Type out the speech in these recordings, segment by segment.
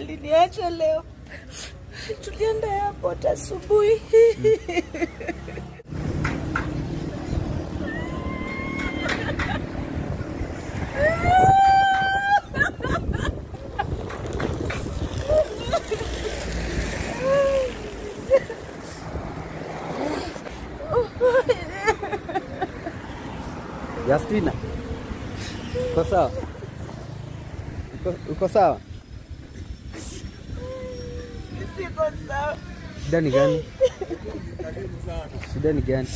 aliniacha leo. Tulienda airport asubuhi. Justina, uko sawa? Uko, uko sawa? Siko sawa. Shida ni gani? Shida ni gani?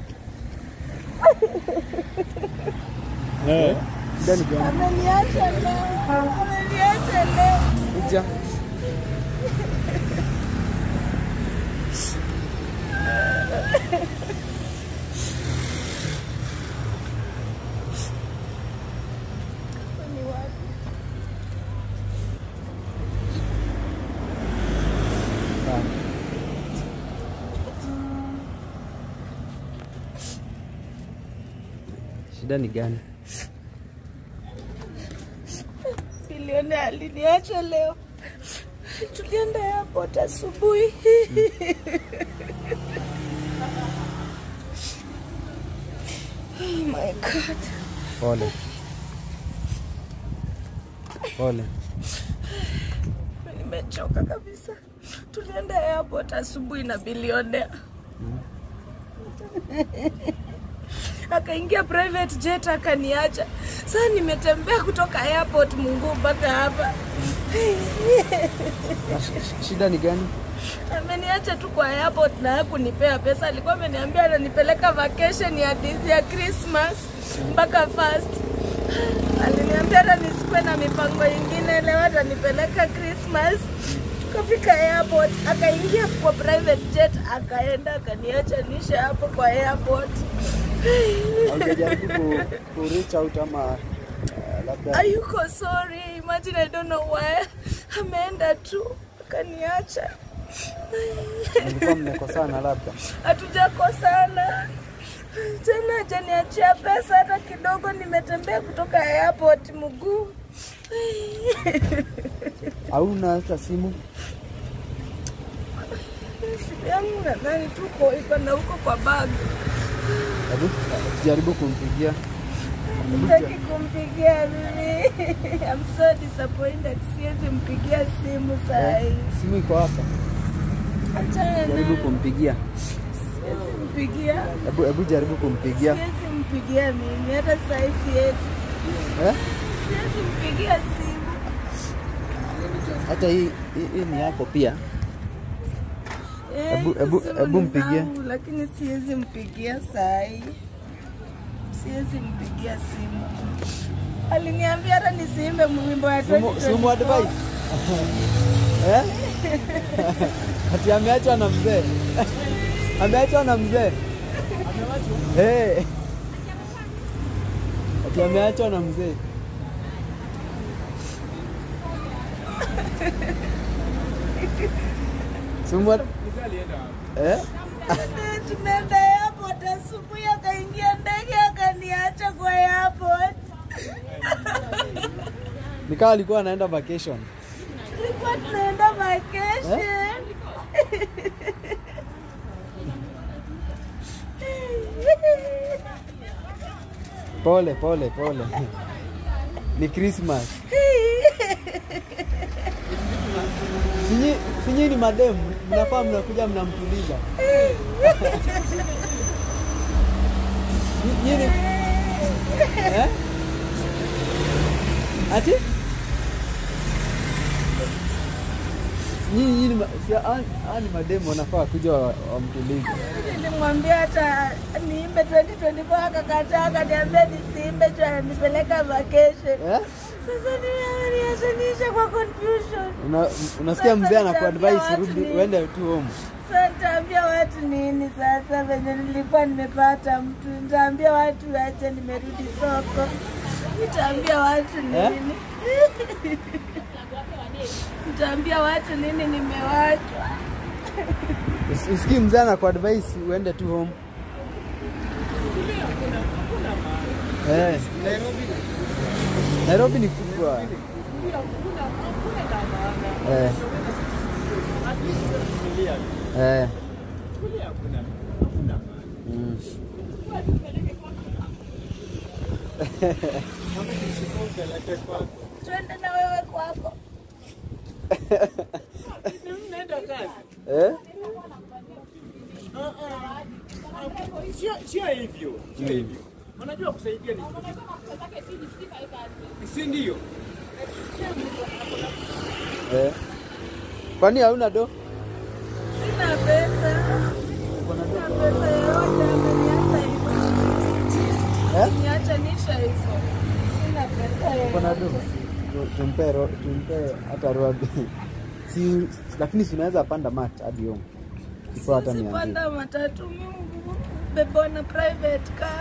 Eh? Shida ni gani? Ameniacha leo. Ameniacha leo. Kuja. Ni wapi? Sawa. Shida ni gani? Bilioni aliniacha leo. Tulienda airport asubuhi. Oh my God. Pole. Pole. Nimechoka kabisa. Tulienda airport asubuhi na bilionea. Akaingia private jet akaniacha. Sasa nimetembea kutoka airport Mungu mpaka hapa. Na sh- sh- Shida ni gani? Ameniacha tu kwa airport na hakunipea pesa. Alikuwa ameniambia ananipeleka vacation ya this ya Christmas mpaka first. Aliniambia hata nisikuwe na mipango ingine, leo atanipeleka Christmas. Tukafika airport, akaingia kwa private jet, akaenda akaniacha nishe hapo kwa airport. Haujajaribu ku, ku reach out ama uh, labda Ayuko sorry, imagine I don't know why. Ameenda tu akaniacha. mlikuwa mmekosana labda? hatujakosana tena, hajaniachia pesa hata kidogo. Nimetembea kutoka airport mguu. Hauna hata simu? Simu yangu nadhani tuko iko na huko kwa bag. Hebu jaribu kumpigia. Sitaki kumpigia mimi. I'm so disappointed. Siwezi mpigia simu saa hii. Simu iko hapa. Achana Jaribu naye. kumpigia. Siwezi mpigia. Hebu hebu jaribu kumpigia. Siwezi mpigia mimi hata saa hii siwezi. Eh? Siwezi mpigia simu. Hata hii hii, hii ni yako pia. Eh, Hebu- hebu- simu hebu ni mpigie. zangu, Lakini siwezi mpigia saa hii. Siwezi mpigia simu. Aliniambia hata nisiimbe wimbo wa Simu, 2024. simu advice. eh? Ati ameachwa na mzee. ameachwa na mzee. Eh. Ati ameachwa na mzee. Simu ad- Eh? Tumeenda airport asubuhi, akaingia ndege akaniacha kwa airport. Nikawa alikuwa anaenda vacation. Tulikuwa tunaenda vacation. Pole pole pole. Ni Christmas. Sinyi, sinyi ni mademu, mnafaa mnakuja mnamtuliza. Nyi- Nyinyi eh? Ati? Nyinyi nyinyi ma- si hawa hawa ni mademu wanafaa kuja wa- wamtulize. Nilimwambia hata niimbe 2024 akakataa, akaniambia nisiimbe juu ananipeleka vacation. Eh? Sasa niachanisha kwa confusion. Una, unasikia Sasa mzee anakuadvise nitaambia rudi watu ni- uende tu home. Sasa nitaambia watu nini sasa venye nilikuwa nimepata mtu? Nitaambia watu aje nimerudi soko. Nitaambia watu Eh? nini? Nitaambia watu nini nimewachwa. Usi- Usikii mzee anakuadvise uende tu home. Eh. Nairobi ni kubwa. Eh. Eh. Mm. Twende na wewe kwako. Eh? Sio sio hivyo, sio hivyo. Unajua kusaidia ni si ndio? Eh. Kwani hauna do? Sina pesa. Sina pesa yoyote ameniacha hivyo. Eh? Niacha nisha hivyo. Sina pesa Uko na do? yoyote. Tu- Tumpe ro, tumpe hata robi. Si lakini si unaweza panda mat hadi home. Iko hata Siwezi mia mbili. panda matatu mimi bebwa na private car.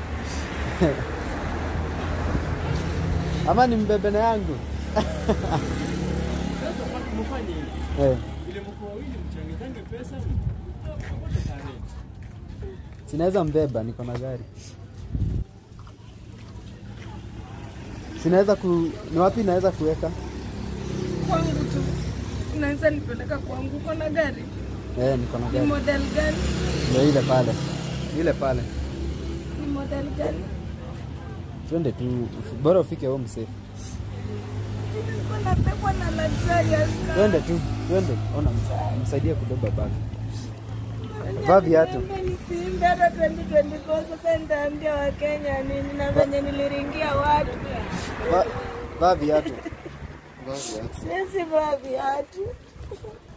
Ama ni mbebe na yangu. Sasa mfanye hivi. Eh. Ile mko wawili mchangizange pesa mkote tarehe. Sinaweza mbeba, niko na gari. Sinaweza ku ni wapi naweza kuweka? Kwangu tu. Unaweza nipeleka kwangu uko na gari? Eh, niko na Ni gari. model gani? Ndio ile pale. Ile pale. Ni model gani? Twende tu bora ufike home safe. Nilikuwa nabebwa na luxurious car. Twende tu, twende. Ona msa- msaidie kubeba bag. Vaa viatu. Nisimbe hata 2024 sasa nitaambia Wakenya nini na venye niliringia watu. Va- Vaa viatu. Vaa viatu. Siwezi vaa viatu.